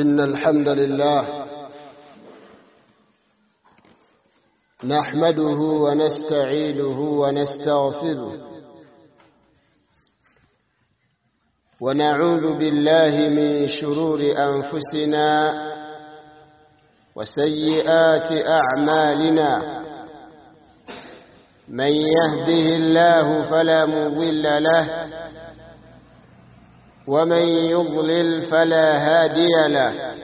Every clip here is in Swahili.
إن الحمد لله نحمده ونستعينه ونستغفره ونعوذ بالله من شرور أنفسنا وسيئات أعمالنا من يهده الله فلا مضل له ومن يضلل فلا هادي له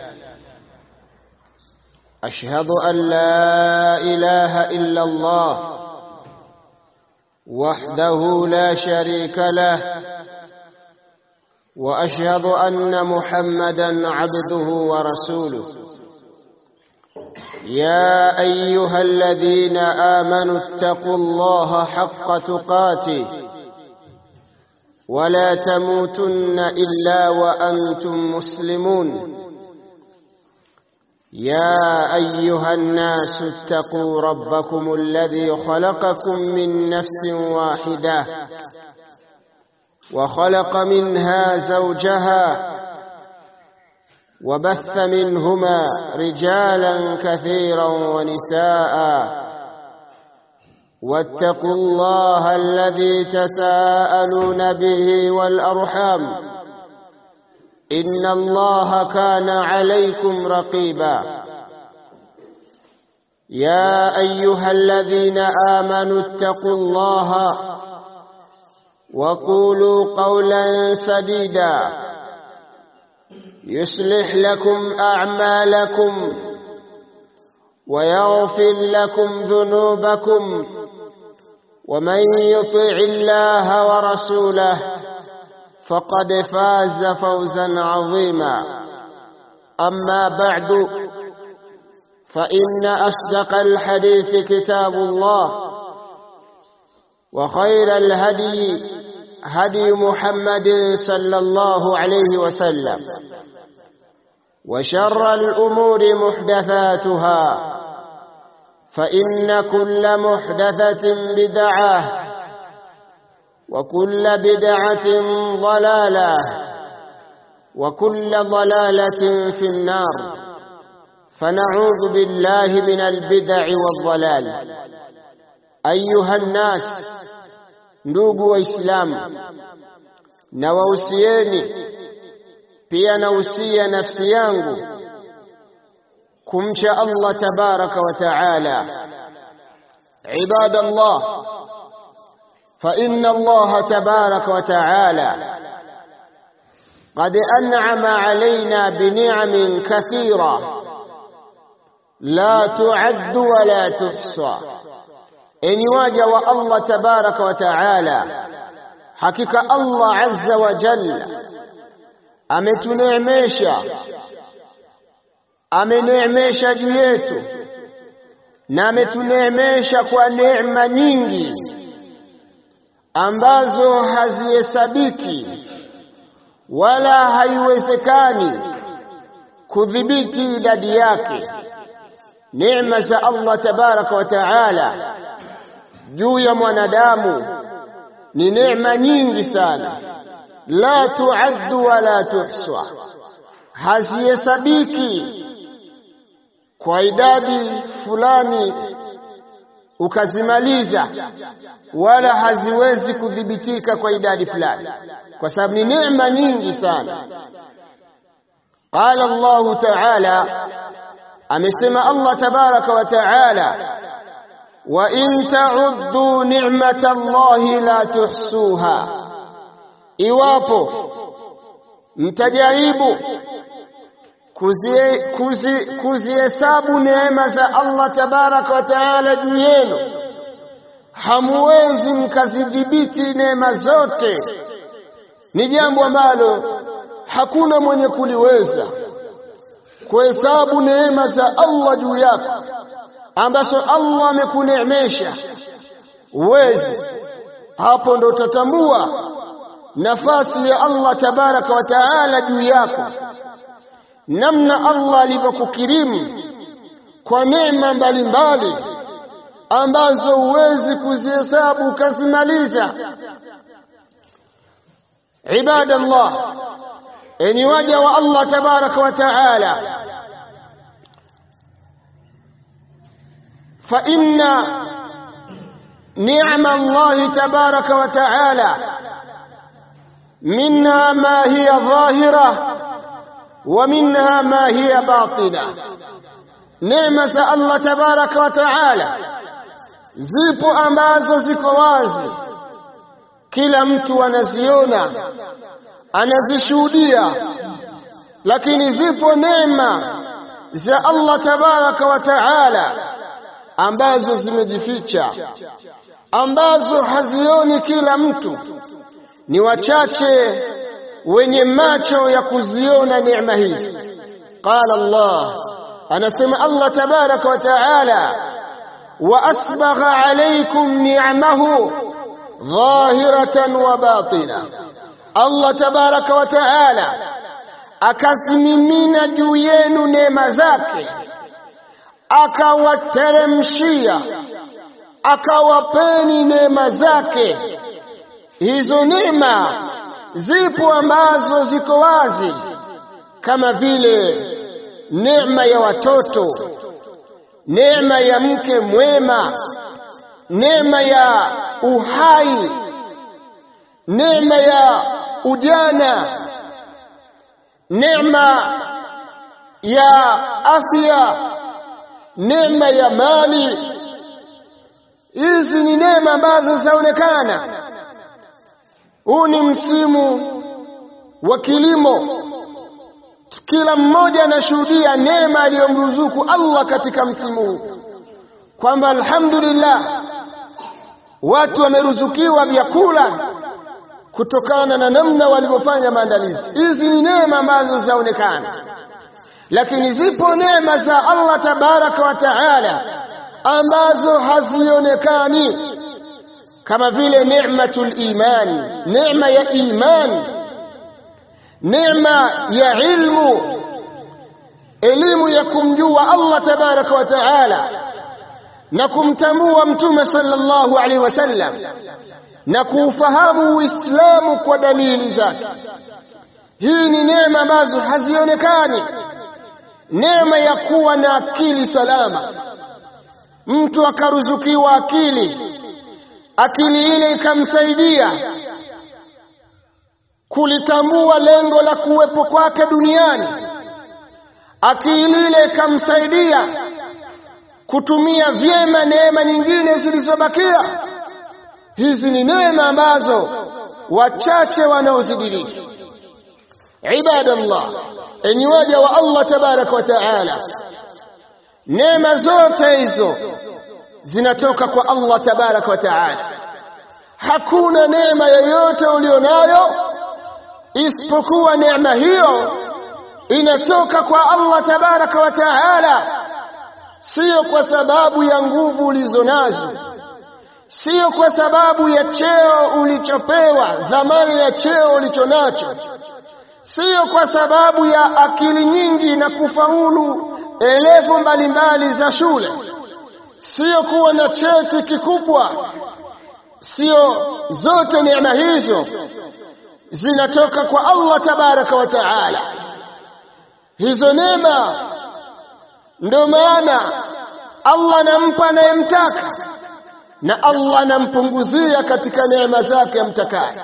أشهد أن لا إله إلا الله وحده لا شريك له وأشهد أن محمدا عبده ورسوله يا أيها الذين آمنوا اتقوا الله حق تقاته ولا تموتن إلا وأنتم مسلمون يا أيها الناس اتقوا ربكم الذي خلقكم من نفس واحدة وخلق منها زوجها وبث منهما رجالا كثيرا ونساء واتقوا الله الذي تساءلون به والأرحام إن الله كان عليكم رقيبا يا أيها الذين آمنوا اتقوا الله وقولوا قولا سديدا يصلح لكم أعمالكم ويغفر لكم ذنوبكم ومن يطع الله ورسوله فقد فاز فوزا عظيما أما بعد فإن أصدق الحديث كتاب الله وخير الهدي هدي محمد صلى الله عليه وسلم وشر الأمور محدثاتها فإن كل محدثة بدعة وكل بدعة ضلالة وكل ضلالة في النار فنعوذ بالله من البدع والضلال أيها الناس ndugu waislamu na wahusieni pia nausia nafsi yangu kumcha Allah tabaraka wa taala ibadallah فإن الله تبارك وتعالى قد أنعم علينا بنعم كثيرة لا تعد ولا تحصى إن واجه الله تبارك وتعالى حقيقة الله عز وجل ametuneemesha ameneemesha juu yetu na ametuneemesha kwa neema nyingi ambazo hazihesabiki wala haiwezekani kudhibiti idadi yake neema za Allah tabaraka wa taala juu ya mwanadamu ni neema nyingi sana la tuaddu wala tuhswa hazihesabiki kwa idadi fulani ukazimaliza wala haziwezi kudhibitika kwa idadi fulani kwa sababu ni neema nyingi sana qala Allah ta'ala amesema Allah tabaraka wa ta'ala wa in ta'uddu ni'mata Allah la tuhsuha iwapo mtajaribu kuzihesabu neema za Allah tabaraka wa taala juu yenu, hamuwezi mkazidhibiti neema zote. Ni jambo ambalo hakuna mwenye kuliweza kuhesabu neema za Allah juu yako ambazo Allah amekuneemesha, uwezi. Hapo ndo utatambua nafasi ya Allah tabaraka wa taala juu yako namna Allah alivyokukirimu kwa neema mbalimbali ambazo huwezi kuzihesabu ukazimaliza. Ibadallah, enyi waja wa Allah tabaraka wa taala fa inna ni'ma Allah tabaraka wa taala minha ma hiya dhahira wa minha ma hiya batina neema za Allah tabaraka wa taala zipo ambazo ziko wazi kila mtu anaziona anazishuhudia lakini zipo neema za Allah tabaraka wa taala ambazo zimejificha ambazo hazioni kila mtu ni wachache wenye macho ya kuziona neema hizi qala Allah anasema Allah tabaraka wa taala wa asbagha alaykum ni'amahu dhahiratan wa batina Allah tabaraka wa taala akazimimina juu yenu neema zake akawateremshia akawapeni neema zake hizo neema zipo ambazo ziko wazi kama vile neema ya watoto neema ya mke mwema neema ya uhai neema ya ujana neema ya afya neema ya mali hizi ni neema ambazo zaonekana huu ni msimu wa kilimo kila mmoja anashuhudia neema aliyomruzuku Allah katika msimu huu kwamba alhamdulillah watu wameruzukiwa vyakula kutokana na namna walivyofanya maandalizi hizi ni neema ambazo zaonekana lakini zipo neema za Allah tabaraka wa taala ambazo hazionekani kama vile neematul iman neema ya iman neema ya ilmu elimu ya kumjua Allah tabaraka wa taala na kumtambua mtume sallallahu alaihi wasallam na kuufahamu uislamu kwa dalili zake hii ni neema ambazo hazionekani neema ya kuwa na akili salama mtu akaruzukiwa akili akili ile ikamsaidia kulitambua lengo la kuwepo kwake duniani akili ile ikamsaidia kutumia vyema neema nyingine zilizobakia hizi ni neema ambazo wachache wanaozidiriki ibadallah enyi waja wa Allah tabaraka wa taala neema zote hizo zinatoka kwa Allah tabaraka wa taala hakuna neema yoyote ulionayo isipokuwa neema hiyo inatoka kwa Allah tabaraka wa taala sio kwa sababu ya nguvu ulizonazo sio kwa sababu ya cheo ulichopewa dhamani ya cheo ulichonacho sio kwa sababu ya akili nyingi na kufaulu elevu mbalimbali za shule sio kuwa na cheti kikubwa sio zote neema hizo zinatoka kwa Allah tabaraka wa taala hizo neema ndio maana Allah anampa anayemtaka na Allah anampunguzia katika neema zake amtakaye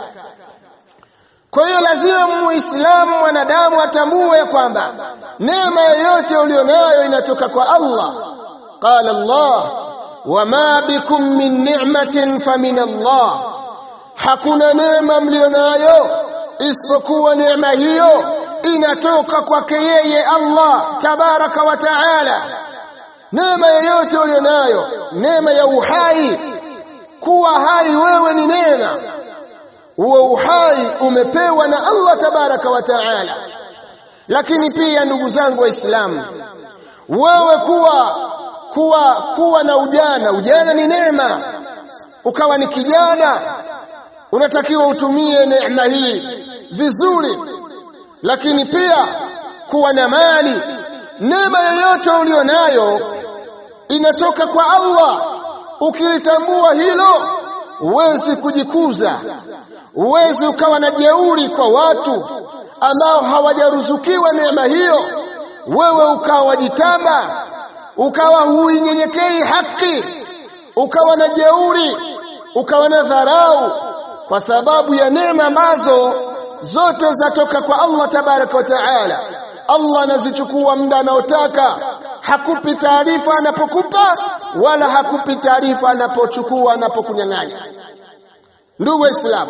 kwa hiyo lazima muislamu mwanadamu atambue kwamba neema yoyote ulionayo inatoka kwa Allah qala Allah wama bikum min ni'matin famin Allah hakuna neema mlionayo isipokuwa neema hiyo inatoka kwake yeye Allah tabaraka wa taala neema yoyote ulionayo neema ya uhai kuwa hai wewe ni neema huo uhai umepewa na Allah tabaraka wa taala lakini pia ndugu zangu waislamu wewe kuwa kuwa kuwa na ujana ujana ni neema ukawa ni kijana unatakiwa utumie neema hii vizuri lakini pia kuwa na mali neema yoyote ulionayo inatoka kwa Allah ukilitambua hilo huwezi kujikuza huwezi ukawa na jeuri kwa watu ambao hawajaruzukiwa neema hiyo, wewe ukawa wajitamba, ukawa huinyenyekei haki, ukawa na jeuri, ukawa na dharau, kwa sababu ya neema ambazo zote zatoka kwa Allah tabaraka wa taala. Allah anazichukua muda anaotaka, hakupi taarifa anapokupa, wala hakupi taarifa anapochukua, anapokunyang'anya. Ndugu Waislamu,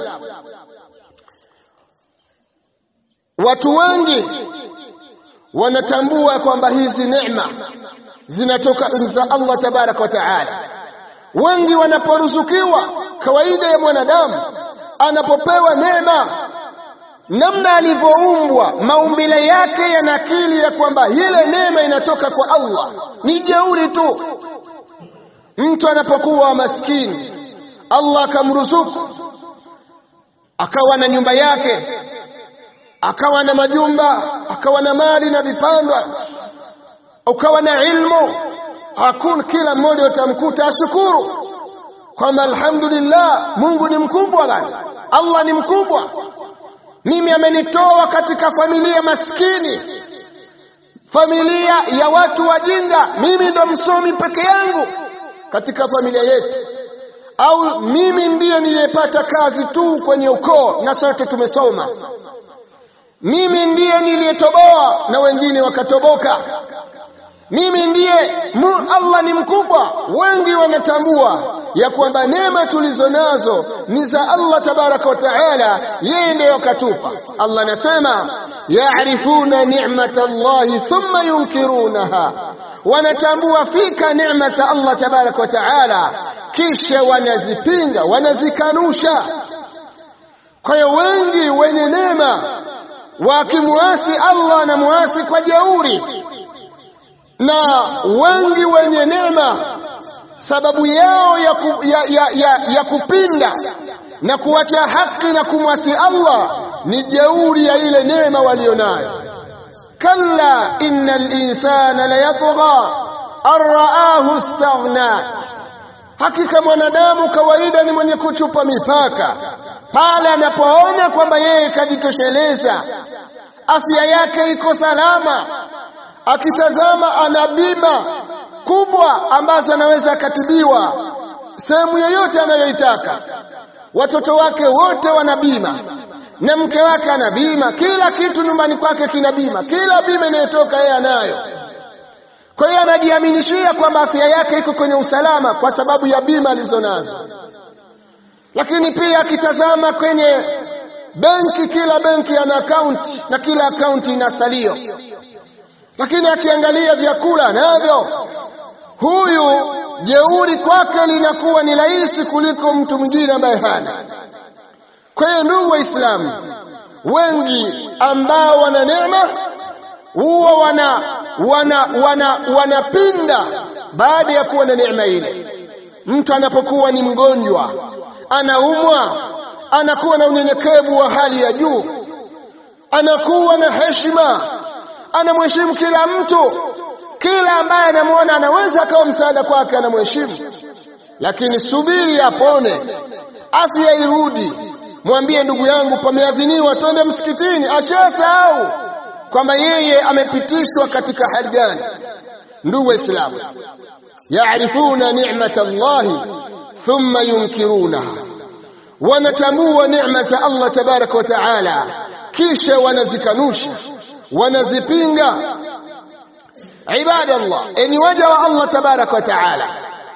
watu wengi wanatambua kwamba hizi neema zinatoka za Allah tabaraka wa taala. Wengi wanaporuzukiwa, kawaida ya mwanadamu anapopewa neema, namna alivyoumbwa, maumbile yake yanakili ya kwamba ile neema inatoka kwa Allah. Ni jeuri tu. Mtu anapokuwa maskini, Allah akamruzuku akawa na nyumba yake akawa na majumba akawa na mali na vipandwa ukawa na ilmu, hakuna kila mmoja utamkuta ashukuru kwamba alhamdulillah, Mungu ni mkubwa bana, Allah ni mkubwa, mimi amenitoa katika familia maskini, familia ya watu wajinga, mimi ndo msomi peke yangu katika familia yetu, au mimi ndiye niliyepata kazi tu kwenye ukoo na sote tumesoma mimi ndiye niliyetoboa na wengine wakatoboka. Mimi ndiye mu, Allah ni mkubwa. Wengi wanatambua ya kwamba neema tulizo nazo ni za Allah tabaraka wa taala, yeye ndiyo katupa. Allah anasema yaarifuna ni'mata Allahi thumma yunkirunaha, wanatambua fika neema za Allah tabaraka wa taala, kisha wanazipinga, wanazikanusha. Kwa hiyo wengi wenye neema wakimwasi Allah anamwasi kwa jeuri, na wengi wenye neema sababu yao ya, ku, ya, ya, ya, ya kupinda na kuacha haki na kumwasi Allah ni jeuri ya ile neema walionayo. Kalla innal insana layatgha an raahu istaghna, hakika mwanadamu kawaida ni mwenye kuchupa mipaka pale anapoona kwamba yeye kajitosheleza, afya yake iko salama, akitazama ana bima kubwa ambazo anaweza akatibiwa sehemu yoyote anayoitaka, watoto wake wote wana bima na mke wake ana bima, kila kitu nyumbani kwake kina bima, kila bima inayotoka yeye anayo. Kwa hiyo anajiaminishia kwamba afya yake iko kwenye usalama kwa sababu ya bima alizonazo lakini pia akitazama kwenye benki, kila benki ana akaunti na kila akaunti ina salio. Lakini akiangalia vyakula navyo, huyu jeuri kwake linakuwa ni rahisi kuliko mtu mwingine ambaye hana. Kwa hiyo, ndugu Waislamu, wengi ambao wana neema huwa wana wana wana wanapinda baada ya kuwa na neema ile. Mtu anapokuwa ni mgonjwa anaumwa anakuwa na unyenyekevu wa hali ya juu, anakuwa na heshima, anamheshimu kila mtu, kila ambaye anamwona anaweza akawa msaada kwake anamheshimu. Lakini subiri apone, afya irudi, mwambie ndugu yangu, pameadhiniwa, twende msikitini. Ashasahau kwamba yeye amepitishwa katika hali gani. Ndugu Waislamu, yaarifuna ni'mata Allahi thumma yunkirunaha, wanatambua neema za Allah tabaraka wa taala, kisha wanazikanusha, wanazipinga. Ibadallah, enyi waja wa Allah tabaraka wa taala,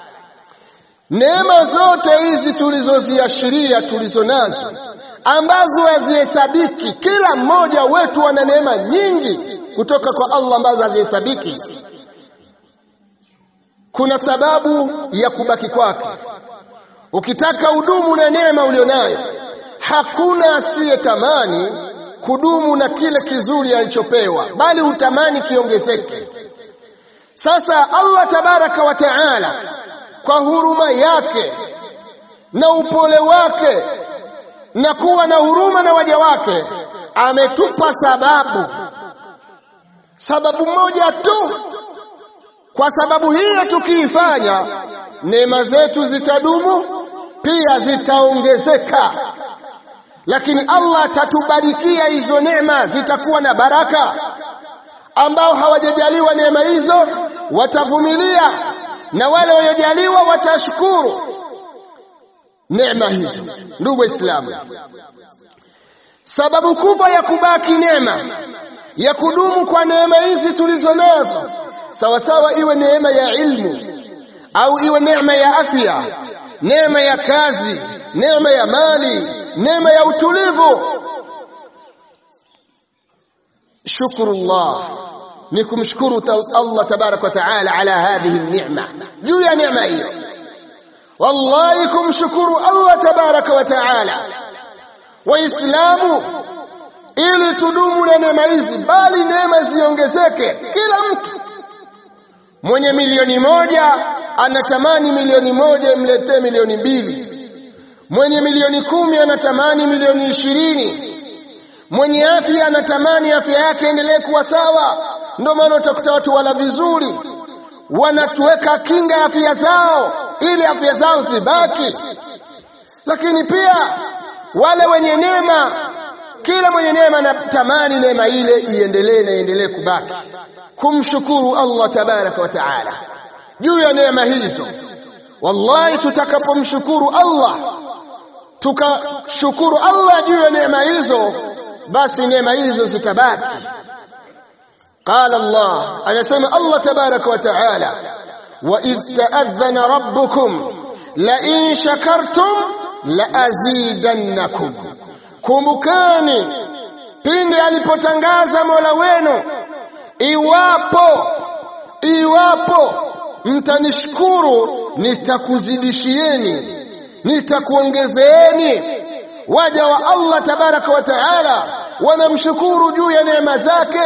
neema zote hizi tulizoziashiria tulizo nazo ambazo hazihesabiki, kila mmoja wetu ana neema nyingi kutoka kwa Allah ambazo hazihesabiki. Kuna sababu ya kubaki kwake Ukitaka udumu na neema ulionayo, hakuna asiyetamani kudumu na kile kizuri alichopewa, bali hutamani kiongezeke. Sasa Allah tabaraka wa taala kwa huruma yake na upole wake na kuwa na huruma na waja wake ametupa sababu, sababu moja tu. Kwa sababu hiyo tukiifanya, neema zetu zitadumu pia zitaongezeka. lakini Allah atatubarikia hizo neema, zitakuwa na baraka. Ambao hawajajaliwa neema hizo watavumilia, na wale waliojaliwa watashukuru neema hizo. Ndugu Waislamu, sababu kubwa ya kubaki neema, ya kudumu kwa neema hizi tulizo nazo, sawasawa, iwe neema ya ilmu au iwe neema ya afya, neema ya kazi, neema ya mali, neema ya utulivu. Shukrullah ni kumshukuru Allah tabaraka wa taala ala hadhihi neema, juu ya neema hiyo. Wallahi, kumshukuru Allah tabaraka wa taala. Waislamu, ili tudumu na neema hizi, bali neema ziongezeke. Kila mtu mwenye milioni moja anatamani milioni moja imletee milioni mbili. Mwenye milioni kumi anatamani milioni ishirini. Mwenye afya anatamani afya yake endelee kuwa sawa. Ndio maana utakuta watu wala vizuri, wanatuweka kinga ya afya zao ili afya zao zibaki. Lakini pia wale wenye neema, kila mwenye neema anatamani neema ile iendelee na iendelee kubaki, kumshukuru Allah tabaraka wa taala juu ya neema hizo. Wallahi, tutakapomshukuru Allah tukashukuru Allah juu ya neema hizo, basi neema hizo zitabaki. Qala Allah, anasema Allah tabaraka wa taala, wa idh ta'adhana rabbukum la in shakartum la azidannakum, kumbukani pindi alipotangaza Mola wenu, iwapo iwapo mtanishukuru nitakuzidishieni, nitakuongezeeni. Waja wa Allah tabaraka wa taala wanamshukuru juu ya neema zake,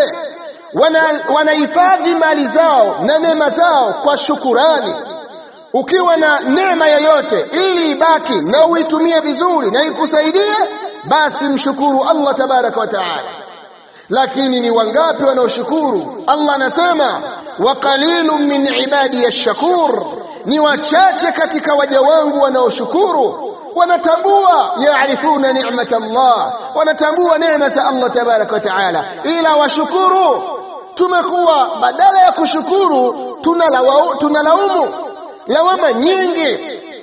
wanahifadhi mali zao na neema zao kwa shukurani. Ukiwa na neema yoyote, ili ibaki na uitumie vizuri na ikusaidie, basi mshukuru Allah tabaraka wa taala. Lakini ni wangapi wanaoshukuru? Allah anasema wa qalilun min ibadi ash-shakur, ni wachache katika waja wangu wanaoshukuru. Wanatambua yaarifuna ni'mat Allah, wanatambua neema za Allah tabaraka wa taala, ila washukuru. Tumekuwa badala ya kushukuru tunalaumu, tunalaumu lawama nyingi.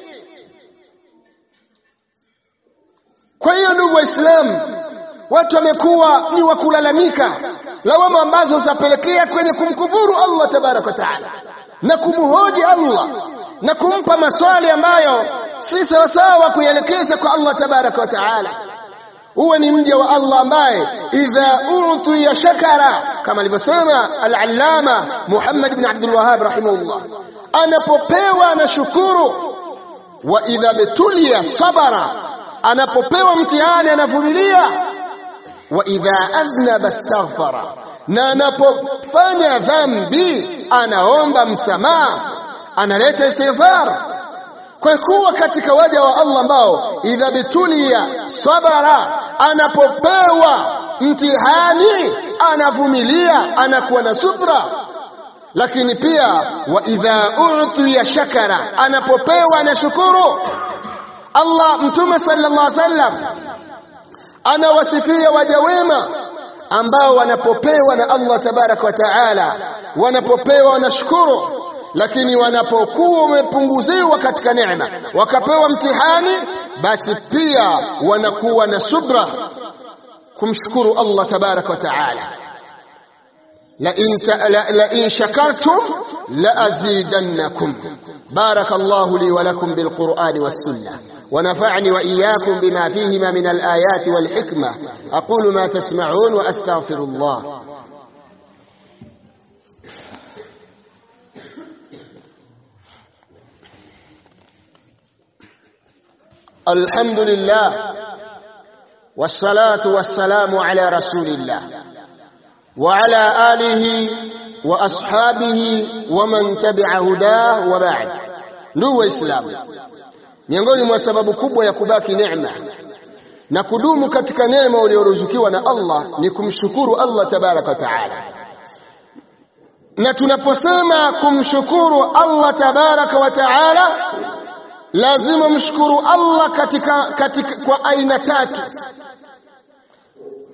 Kwa hiyo ndugu Waislamu, watu wamekuwa ni wa kulalamika, lawama ambazo zapelekea kwenye kumkufuru Allah tabaraka wa taala na kumhoji Allah na kumpa maswali ambayo si sawasawa kuyaelekeza kwa Allah tabaraka wa taala. Uwe ni mja wa Allah ambaye idha utiya shakara, kama alivyosema al-allama Muhammad ibn Abdul Wahhab rahimahullah, anapopewa anashukuru. Wa idha betulia sabara, anapopewa mtihani anavumilia wa idha adhnaba astaghfara, na anapofanya dhambi anaomba msamaha, analeta istighfar. Kwa kuwa katika waja wa Allah ambao idha bitulia sabara, anapopewa mtihani anavumilia, anakuwa na subra. Lakini pia wa idha utiya shakara, anapopewa anashukuru. Allah, Mtume sallallahu alaihi wasallam anawasifia waja wema ambao wanapopewa na Allah tabaraka wa taala, wanapopewa wanashukuru, lakini wanapokuwa wamepunguziwa katika neema, wakapewa mtihani, basi pia wanakuwa na subra kumshukuru Allah tabaraka wa taala. la in shakartum la azidannakum. baraka Allahu li wa lakum bil Qur'ani was sunnah ونفعني وإياكم بما فيهما من الآيات والحكمة أقول ما تسمعون وأستغفر الله الحمد لله والصلاة والسلام على رسول الله وعلى آله وأصحابه ومن تبع هداه وبعد نو إسلام miongoni mwa sababu kubwa ya kubaki neema na kudumu katika neema ulioruzukiwa na Allah ni kumshukuru Allah tabaraka wa taala. Na tunaposema kumshukuru Allah tabaraka wa taala, lazima mshukuru Allah katika, katika kwa aina tatu.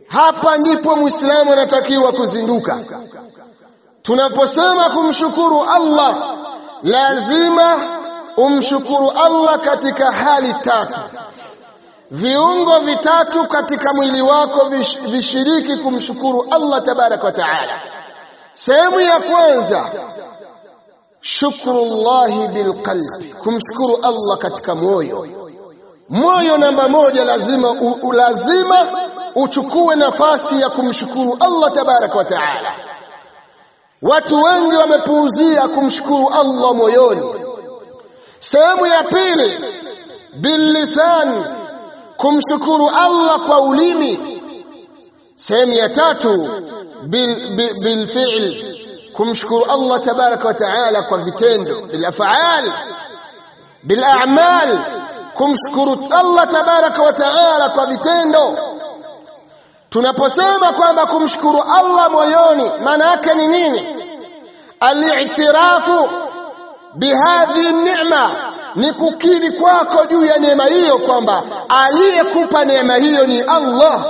hapa ndipo muislamu anatakiwa kuzinduka tunaposema kumshukuru Allah lazima umshukuru Allah katika hali tatu viungo vitatu katika mwili wako vish, vishiriki kumshukuru Allah tabaraka wa taala sehemu ya kwanza shukrullahi bilqalbi kumshukuru Allah katika moyo moyo namba moja lazima u, u, lazima uchukue nafasi ya kumshukuru Allah tabaraka wa taala watu wengi wamepuuzia kumshukuru Allah moyoni sehemu ya pili billisani kumshukuru Allah kwa ulimi sehemu ya tatu bilfi'l bil kumshukuru Allah tabaraka wa taala kwa vitendo bilaf'al bila'mal kumshukuru Allah tabaraka wa taala kwa vitendo tunaposema kwamba kumshukuru Allah moyoni maana yake ni nini al-i'tirafu bihadhi ni'ma ni kukiri kwako juu ya neema hiyo kwamba aliyekupa neema hiyo ni Allah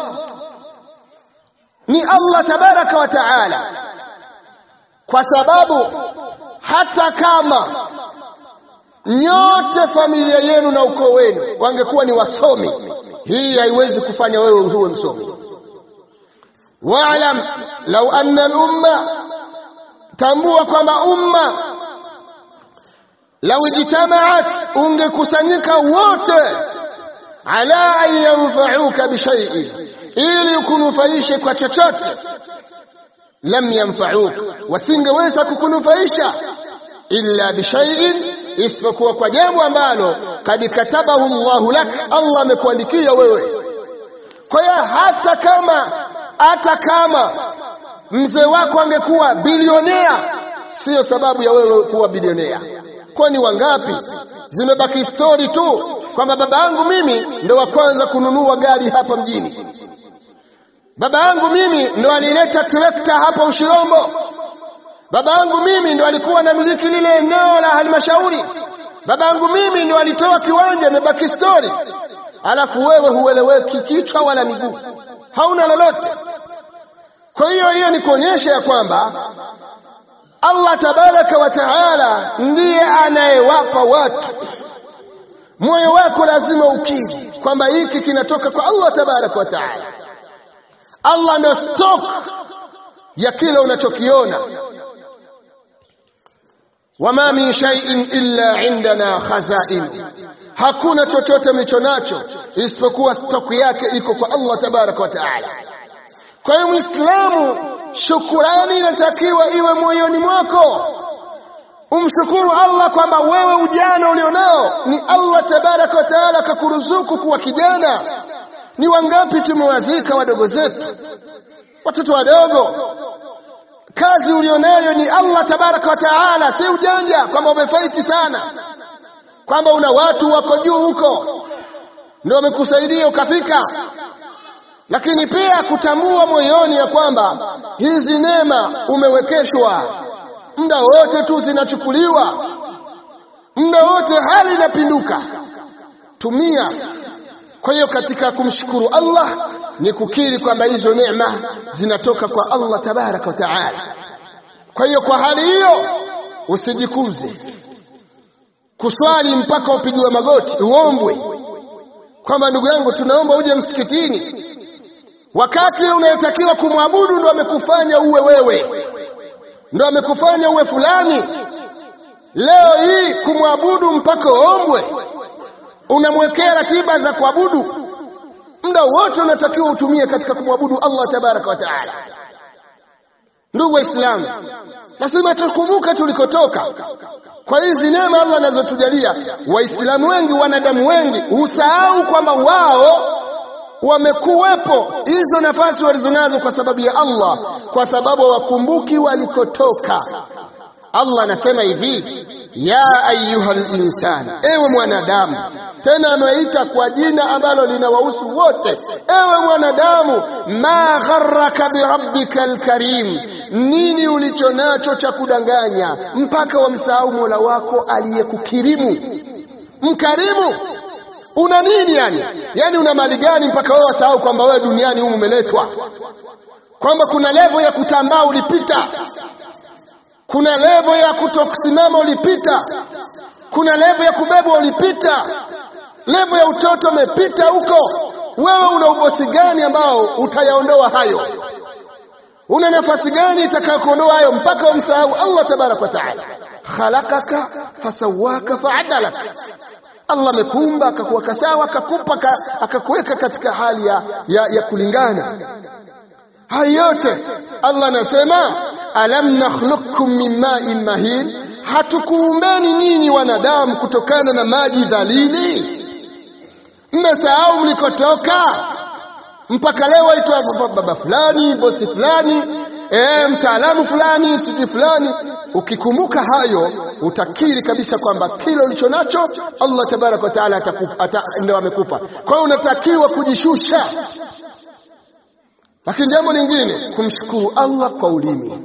ni Allah tabaraka wa taala kwa sababu hata kama nyote familia yenu na ukoo wenu wangekuwa ni wasomi hii haiwezi kufanya wewe uwe msomi waalam lau anna al-umma tambua kwamba umma lau ijtamaat ungekusanyika wote ala an yanfa'uka bishay'in ili ukunufaishe kwa chochote lam yanfa'uka wasingeweza kukunufaisha illa bishay'in isipokuwa kwa jambo ambalo kad katabahu Allahu lak Allah amekuandikia wewe kwa hiyo hata kama hata kama mzee wako angekuwa bilionea sio sababu ya wewe kuwa bilionea kwani wangapi zimebaki stori tu kwamba baba yangu mimi ndo wa kwanza kununua gari hapa mjini baba yangu mimi ndo alileta trekta hapa Ushirombo baba yangu mimi ndo alikuwa anamiliki lile eneo la halmashauri baba yangu mimi ndo alitoa kiwanja imebaki stori alafu wewe hueleweki kichwa wala miguu hauna lolote kwa hiyo hiyo ni kuonyesha ya kwamba Allah tabaraka wa taala ndiye anayewapa watu moyo wako lazima ukiri kwamba hiki kinatoka kwa Allah tabaraka wa taala Allah ndio stock ya kile unachokiona wama min shay'in illa indana khazain hakuna chochote mlicho nacho isipokuwa stock yake iko kwa Allah tabaraka wa taala kwa hiyo muislamu shukurani inatakiwa iwe moyoni mwako umshukuru Allah kwamba wewe ujana ulionao ni Allah tabaraka wa taala akakuruzuku kuwa kijana ni wangapi tumewazika wadogo zetu watoto wadogo kazi ulionayo ni Allah tabaraka wa taala si ujanja kwamba umefaiti sana kwamba una watu wako juu huko ndio wamekusaidia ukafika lakini pia kutambua moyoni ya kwamba hizi neema umewekeshwa muda wote tu zinachukuliwa muda wote hali inapinduka tumia kwa hiyo katika kumshukuru Allah ni kukiri kwamba hizo neema zinatoka kwa Allah tabaraka wa taala kwa hiyo kwa hali hiyo usijikuze kuswali mpaka upigiwe magoti uombwe kwamba ndugu yangu tunaomba uje msikitini wakati unayetakiwa kumwabudu ndo amekufanya uwe wewe ndo amekufanya uwe fulani leo hii kumwabudu mpaka uombwe unamwekea ratiba za kuabudu muda wote unatakiwa utumie katika kumwabudu Allah tabaraka wa taala ndugu waislamu lazima tukumbuke tulikotoka kwa hizi neema Allah anazotujalia waislamu wengi wanadamu wengi husahau kwamba wao wamekuwepo hizo nafasi walizonazo kwa sababu ya Allah kwa sababu wakumbuki walikotoka Allah anasema hivi ya ayyuhal insan ewe mwanadamu tena ameita kwa jina ambalo linawahusu wote ewe mwanadamu ma gharraka birabbika alkarim nini ulicho nacho cha kudanganya mpaka wamsahau Mola wako aliyekukirimu mkarimu una nini yani yani una mali gani mpaka wewe wasahau kwamba wewe duniani humu umeletwa kwamba kuna levo ya kutambaa ulipita kuna levo ya kutokusimama ulipita kuna levo ya kubebwa ulipita levo ya utoto umepita huko wewe una ubosi gani ambao utayaondoa hayo una nafasi gani itakayokuondoa hayo mpaka umsahau Allah tabarak wa taala khalaqaka fasawaka faadalaka Allah amekuumba akakuweka sawa akakupa akakuweka katika hali ya, ya, ya kulingana haya yote Allah anasema alam nakhluqukum min ma'in mahin hatukuumbeni nyinyi wanadamu kutokana na maji dhalili mmesahau mlikotoka mpaka leo aitwa baba fulani bosi fulani e, mtaalamu fulani siji fulani ukikumbuka hayo utakiri kabisa kwamba kile ulicho nacho Allah tabarak wa taala ndio amekupa kwa hiyo unatakiwa kujishusha lakini jambo lingine kumshukuru Allah kwa ulimi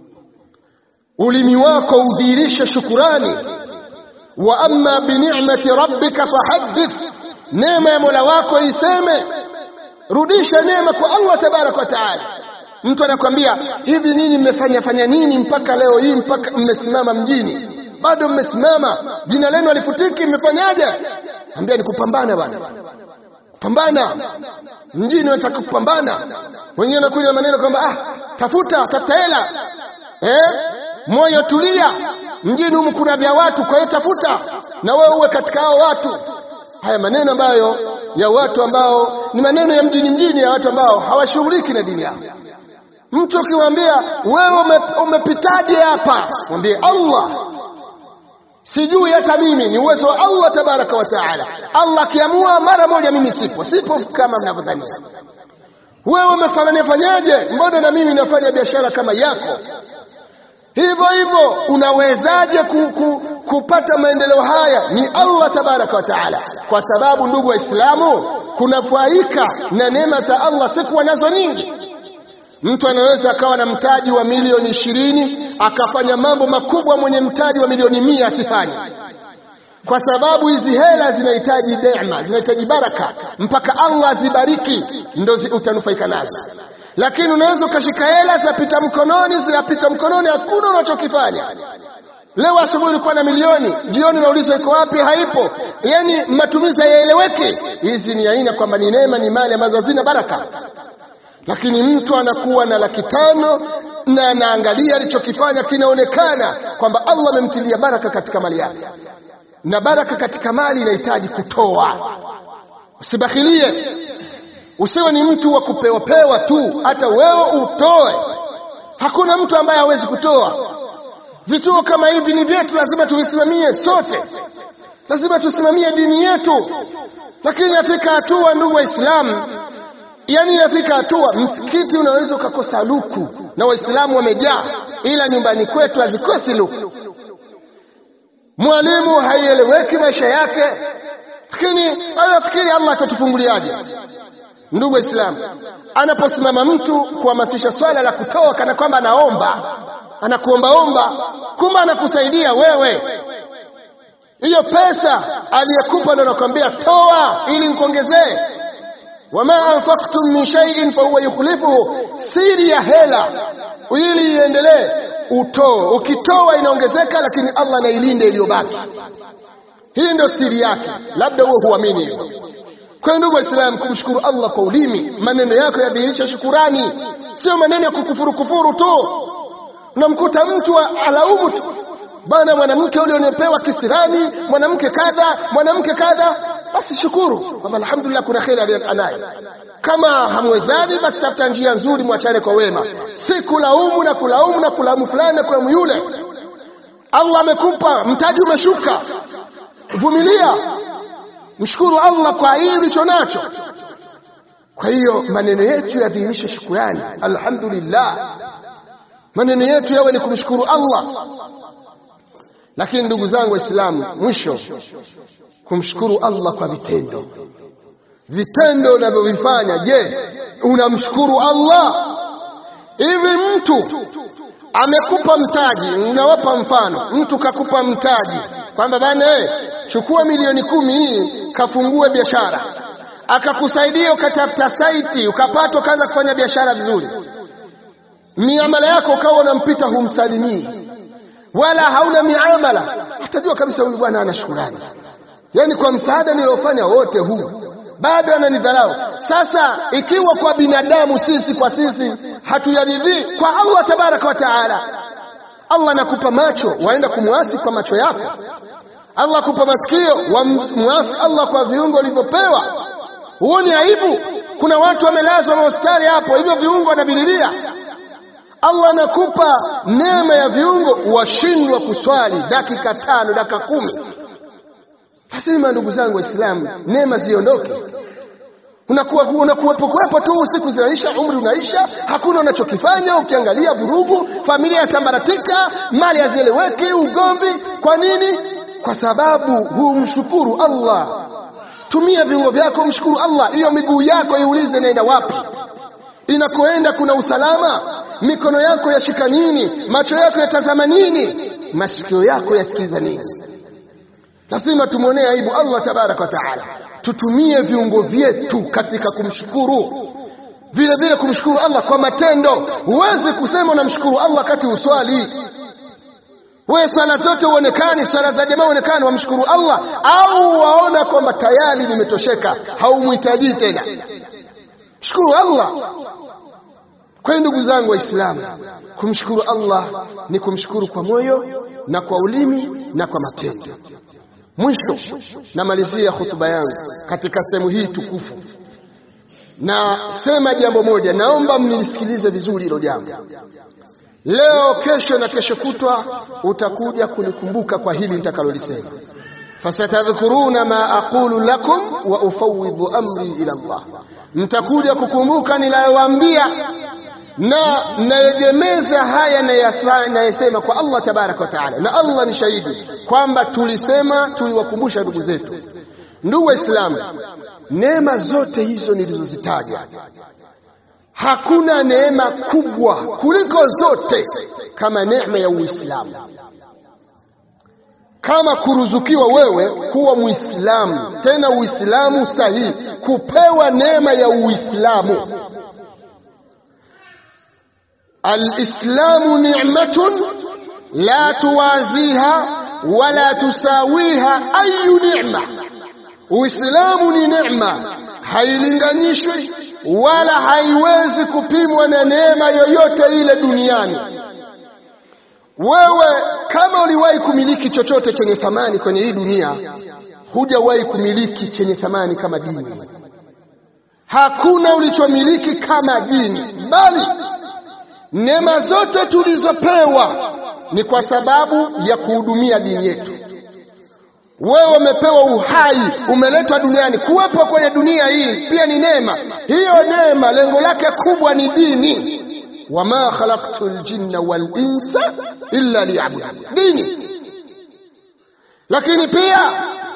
ulimi wako udhihirishe shukurani wa amma bi ni'mati rabbika fahaddith neema ya Mola wako iseme rudisha neema kwa Allah tabarak wa taala mtu anakwambia hivi nini mmefanya fanya nini mpaka leo hii mpaka mmesimama mjini bado mmesimama jina lenu alifutiki mmefanyaje ambia ni kupambana bwana pambana mjini unataka kupambana wengine wanakuja maneno kwamba ah tafuta tafuta hela eh moyo tulia mjini humu kuna vya watu kwa hiyo tafuta na wewe uwe katika hao watu haya maneno ambayo ya watu ambao ni maneno ya mjini mjini ya watu ambao hawashughuliki na dini yao mtu ukimwambia wewe umepitaje hapa mwambie Allah sijui hata mimi ni uwezo wa Allah tabaraka wa taala Allah akiamua mara moja mimi sipo sipo kama mnavyodhania wewe umefanya fanyaje mbona na mimi nafanya biashara kama yako hivyo hivyo unawezaje ku, ku, kupata maendeleo haya ni Allah tabaraka wa taala kwa sababu ndugu waislamu kunafaika na neema za Allah sikuwa nazo nyingi mtu anaweza akawa na mtaji wa milioni ishirini akafanya mambo makubwa mwenye mtaji wa milioni mia asifanye kwa sababu hizi hela zinahitaji neema zinahitaji baraka mpaka Allah azibariki ndo utanufaika nazo lakini unaweza ukashika hela zinapita mkononi zinapita mkononi hakuna unachokifanya leo asubuhi ulikuwa na milioni jioni unaulizwa iko wapi haipo yani matumizi hayaeleweki hizi ni aina kwamba ni neema ni mali ambazo hazina baraka lakini mtu anakuwa na laki tano na anaangalia alichokifanya kinaonekana kwamba Allah amemtilia baraka katika mali yake na baraka katika mali inahitaji kutoa usibakhilie usiwe ni mtu wa kupewa pewa tu hata wewe utoe hakuna mtu ambaye hawezi kutoa vituo kama hivi ni vyetu lazima tuvisimamie sote lazima tusimamie dini yetu lakini afika hatua ndugu waislamu yani inafika hatua msikiti unaweza ukakosa luku na waislamu wamejaa ila nyumbani kwetu hazikosi luku mwalimu haieleweki maisha yake lakini anafikiri Allah atatufunguliaje ndugu waislamu anaposimama mtu kuhamasisha swala la kutoa kana kwamba anaomba anakuombaomba kumbe anakusaidia wewe hiyo pesa aliyekupa ndo anakwambia toa ili nikuongezee wama anfaqtum min shay'in fahuwa yukhlifuhu siri ya hela ili iendelee utoe ukitoa inaongezeka lakini Allah anailinde iliyobaki hii ndio siri yake labda wewe huamini hivyo kwa ndugu waislamu kumshukuru Allah kwa ulimi maneno yako yadhihirisha shukurani sio maneno ya kukufuru kufuru tu unamkuta mtu alaumu tu bana mwanamke ule unepewa kisirani mwanamke kadha mwanamke kadha basi shukuru kwamba alhamdulillah kuna kheri anayo kama hamwezani basi tafuta njia nzuri mwachane kwa wema si kulaumu na kulaumu na kulaumu fulani na kulaumu yule Allah amekupa mtaji umeshuka vumilia mshukuru Allah kwa hili ulicho nacho kwa hiyo maneno yetu yadhihirishe shukrani alhamdulillah maneno yetu yawe ni kumshukuru Allah lakini ndugu zangu waislamu mwisho kumshukuru Allah kwa vitendo vitendo unavyovifanya je unamshukuru Allah hivi mtu amekupa mtaji unawapa mfano mtu kakupa mtaji kwamba bana eh chukua milioni kumi hii kafungue biashara, akakusaidia ukatafuta saiti, ukapata ukaanza kufanya biashara vizuri, miamala yako ukawa unampita humsalimii, wala hauna miamala, atajua kabisa huyu bwana ana shukrani, yaani kwa msaada niliofanya wote huu bado ananidharau. Sasa ikiwa kwa binadamu sisi kwa sisi hatuyaridhii, kwa Allah tabaraka wa taala, Allah anakupa macho, waenda kumwasi kwa macho yako. Allah akupa masikio, wamwasi Allah kwa viungo ulivyopewa. Huo ni aibu. Kuna watu wamelazwa mahospitali hapo, hivyo viungo wanavililia. Allah anakupa neema ya viungo, washindwa kuswali dakika tano, dakika kumi. Lazima ndugu zangu Waislamu, neema ziondoke. Unakuwa unakuwepo kuwepo tu, siku zinaisha, umri unaisha, hakuna unachokifanya. Ukiangalia vurugu, familia yasambaratika, mali hazieleweki, ugomvi. Kwa nini? Kwa sababu humshukuru Allah. Tumia viungo vyako, mshukuru Allah. Hiyo miguu yako iulize inaenda wapi, inakoenda kuna usalama. Mikono yako yashika nini? Macho yako yatazama nini? Masikio yako yasikiza nini? Lazima tumwonee aibu Allah tabaraka wa taala. Tutumie viungo vyetu katika kumshukuru, vile vile kumshukuru Allah kwa matendo. Huwezi kusema unamshukuru Allah wakati uswali. Wewe swala zote uonekani, swala za jamaa uonekani, wamshukuru Allah au waona kwamba tayari nimetosheka, haumhitaji tena. Shukuru Allah. Kwa hiyo ndugu zangu Waislamu, kumshukuru Allah ni kumshukuru kwa moyo na kwa ulimi na kwa matendo. Mwisho namalizia hutuba yangu katika sehemu hii tukufu, na sema jambo moja, naomba mnilisikilize vizuri hilo jambo. Leo, kesho na kesho kutwa utakuja kunikumbuka kwa hili nitakalolisema. Fasatadhkuruna ma aqulu lakum wa ufawidhu amri ila Allah, mtakuja kukumbuka ninayowaambia na nayegemeza haya nayesema kwa Allah tabaraka wa taala, na Allah ni shahidi kwamba tulisema, tuliwakumbusha ndugu zetu. Ndugu Waislamu, neema zote hizo nilizozitaja, hakuna neema kubwa kuliko zote kama neema ya Uislamu, kama kuruzukiwa wewe kuwa Muislamu, tena Uislamu sahihi, kupewa neema ya Uislamu. Alislamu ni'matun la tuwaziha wala tusawiha ayu ni'ma, Uislamu ni neema, hailinganishwi wala haiwezi kupimwa na neema yoyote ile duniani. Wewe kama uliwahi kumiliki chochote chenye thamani kwenye hii dunia, hujawahi kumiliki chenye thamani kama dini. Hakuna ulichomiliki kama dini, bali neema zote tulizopewa ni kwa sababu ya kuhudumia dini yetu. Wewe umepewa uhai, umeletwa duniani. Kuwepo kwenye dunia hii pia ni neema. Hiyo neema lengo lake kubwa ni dini, wama khalaqtu ljinna wal insa illa liya'budun, dini. Lakini pia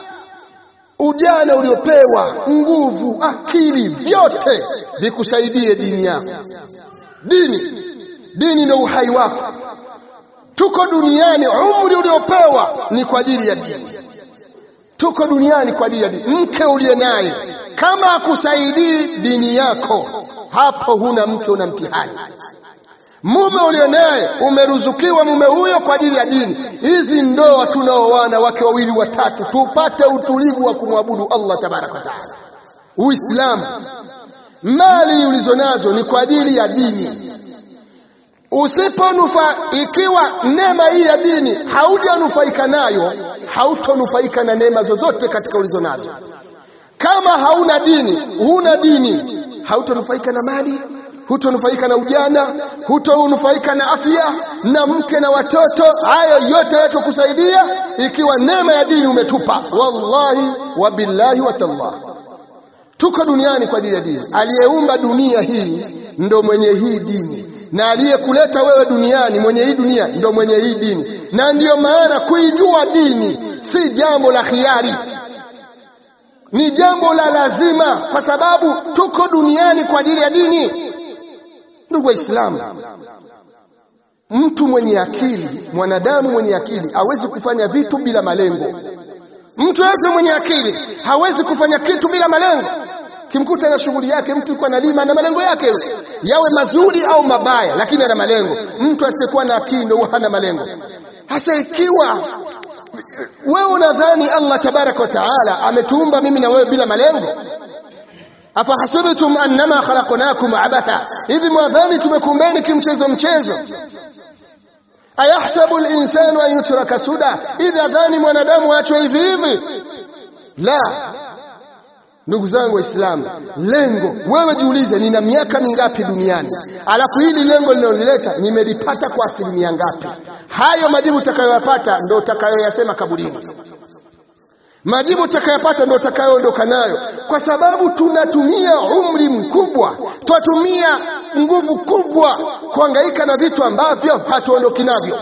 ujana uliopewa, nguvu, akili, vyote vikusaidie dini yako. Dini dini ndio uhai wako. Tuko duniani, umri uliopewa ni kwa ajili ya dini. Tuko duniani kwa ajili ya dini. Mke uliye naye kama akusaidii dini yako, hapo huna mke, una mtihani. Mume uliye naye umeruzukiwa mume huyo kwa ajili ya dini. Hizi ndoa tunaoana wake wawili watatu, tupate utulivu wa kumwabudu Allah tabaraka wa taala. Uislamu, mali ulizonazo ni kwa ajili ya dini Usiponufa, ikiwa neema hii ya dini haujanufaika nayo, hautonufaika na neema zozote katika ulizo nazo. Kama hauna dini, huna dini, hautonufaika na mali, hutonufaika na ujana, hutonufaika na afya na mke na watoto. Hayo yote yatokusaidia ikiwa neema ya dini umetupa. Wallahi wa billahi wa tallah, tuko duniani kwa ajili ya dini. Aliyeumba dunia hii ndo mwenye hii dini na aliyekuleta wewe duniani mwenye hii dunia ndo mwenye hii dini, na ndiyo maana kuijua dini si jambo la khiari, ni jambo la lazima, kwa sababu tuko duniani kwa ajili ya dini. Ndugu Waislamu, mtu mwenye akili, mwanadamu mwenye akili hawezi kufanya vitu bila malengo. Mtu yote mwenye akili hawezi kufanya kitu bila malengo. Kimkuta na shughuli yake, mtu yuko analima na malengo yake yule, yawe mazuri au mabaya, lakini ana malengo. Mtu asiyekuwa na akili ndio hana malengo. Hasa ikiwa wewe unadhani Allah tabaraka wa taala ametuumba mimi na wewe bila malengo, afahasibtum annama khalaqnakum abatha, hivi mwadhani tumekumbeni kimchezo mchezo? ayahsabu linsanu an yutraka suda, idha dhani mwanadamu aachwe hivi hivi? La, ndugu zangu Waislamu, lengo wewe jiulize, nina miaka mingapi duniani, alafu hili lengo linalolileta nimelipata kwa asilimia ngapi? Hayo majibu utakayoyapata ndio utakayoyasema kaburini. Majibu utakayopata ndio utakayoondoka nayo, kwa sababu tunatumia umri mkubwa, twatumia nguvu kubwa kuhangaika na vitu ambavyo hatuondoki navyo,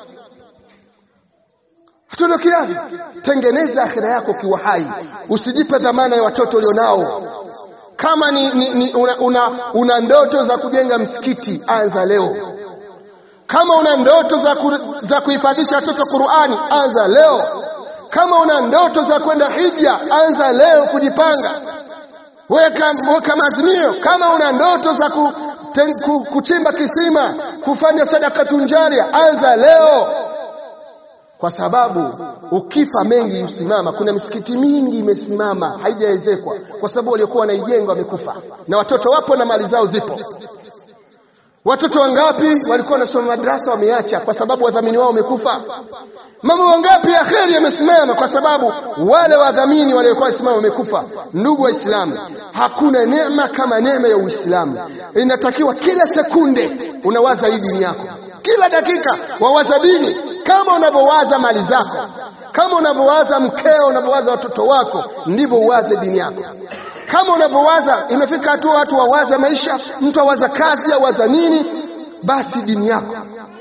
hatuondoki navyo. Tengeneza akhira yako kiwa hai, usijipe dhamana ya watoto ulionao. Kama ni, ni, ni una, una, una ndoto za kujenga msikiti, anza leo. Kama una ndoto za, ku, za kuhifadhisha watoto Qur'ani, anza leo. Kama una ndoto za kwenda hija, anza leo kujipanga, weka, weka maazimio. Kama una ndoto za ku, ten, ku, kuchimba kisima, kufanya sadaka tunjaria, anza leo, kwa sababu ukifa mengi husimama. Kuna misikiti mingi imesimama haijaezekwa, kwa sababu waliokuwa wanaijenga wamekufa, na watoto wapo na mali zao zipo. Watoto wangapi walikuwa wanasoma madrasa wameacha kwa sababu wadhamini wao wamekufa? Mambo wangapi ya kheri yamesimama kwa sababu wale wadhamini waliokuwa wasimama wamekufa? Ndugu Waislamu, hakuna neema kama neema ya Uislamu. Inatakiwa kila sekunde unawaza hii dini yako, kila dakika wawaza dini, kama unavyowaza mali zako, kama unavyowaza mkeo, unavyowaza watoto wako, ndivyo uwaze dini yako kama unavyowaza. Imefika hatua watu wawaza maisha, mtu awaza kazi, awaza nini, basi dini yako,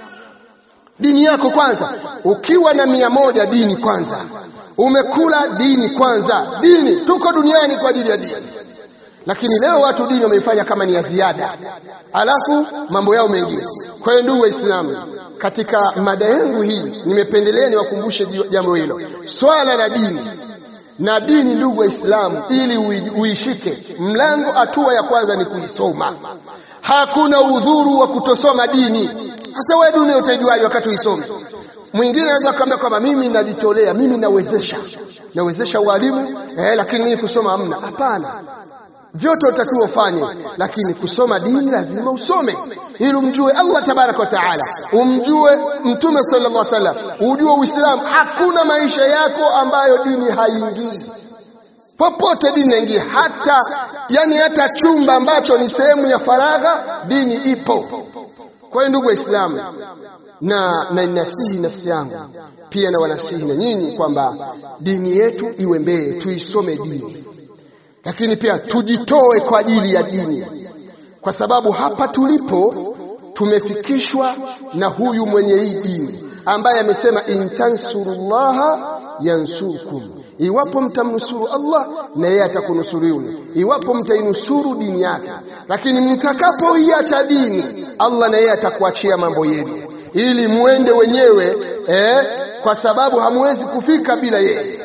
dini yako kwanza. Ukiwa na mia moja, dini kwanza. Umekula dini kwanza, dini. Tuko duniani kwa ajili ya dini, lakini leo watu dini wameifanya kama ni ya ziada, alafu mambo yao mengine. Kwa hiyo ndugu Waislamu, katika mada yangu hii nimependelea niwakumbushe jambo hilo, swala la dini na dini, ndugu Waislamu, ili uishike mlango, hatua ya kwanza ni kuisoma. Hakuna udhuru wa kutosoma dini. Sasa wewe dini utaijuaje wakati uisome? Mwingine anaweza kuambia kwamba mimi najitolea, mimi nawezesha, nawezesha walimu eh, lakini mimi kusoma hamna. Hapana, vyote utakiwa ufanye, lakini kusoma dini lazima usome ili umjue Allah tabaraka wa taala, umjue Mtume sallallahu alaihi wasallam, ujue Uislamu. Hakuna maisha yako ambayo dini haingii, popote dini inaingia, hata yani hata chumba ambacho ni sehemu ya faragha, dini ipo. Kwa hiyo ndugu Waislamu, na na ninasihi nafsi yangu pia na wanasihi na nyinyi kwamba dini yetu iwe mbele, tuisome dini lakini pia tujitoe kwa ajili ya dini, kwa sababu hapa tulipo tumefikishwa na huyu mwenye hii dini ambaye amesema in tansurullaha yansurkum, iwapo mtamnusuru Allah na yeye atakunusuruni, iwapo mtainusuru dini yake. Lakini mtakapoiacha dini, Allah na yeye atakuachia mambo yenu, ili muende wenyewe eh, kwa sababu hamwezi kufika bila yeye.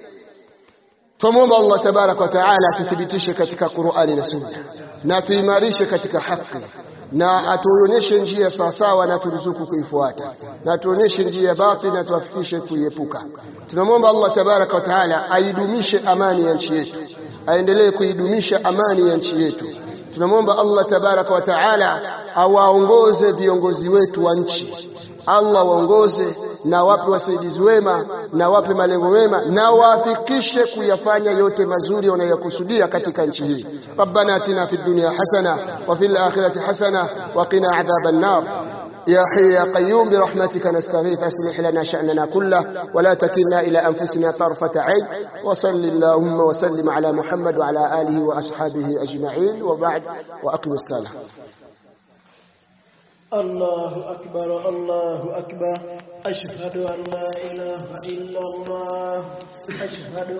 Tumwomba Allah tabaraka wa taala atuthibitishe katika Qur'ani na Sunna na tuimarishe katika haki na atuonyeshe njia sawasawa na turuzuku kuifuata na atuonyeshe njia ya batili na tuafikishe kuiepuka. Tunamwomba Allah tabaraka wa taala aidumishe amani ya nchi yetu, aendelee kuidumisha amani ya nchi yetu. Tunamwomba Allah tabaraka wa taala awaongoze viongozi wetu wa nchi, Allah waongoze na wape wasaidizi wema na wape malengo mema na wafikishe kuyafanya yote mazuri wanayokusudia katika nchi hii. Rabbana atina fid dunya hasana wa fil akhirati hasana wa qina adhaban nar يا حي يا قيوم برحمتك نستغيث أصلح لنا شأننا كله ولا تكلنا إلى أنفسنا طرفة عين وصل اللهم وسلم على محمد وعلى آله وأصحابه أجمعين وبعد وأقم الصلاة الله أكبر الله أكبر أشهد أن لا إله إلا الله أشهد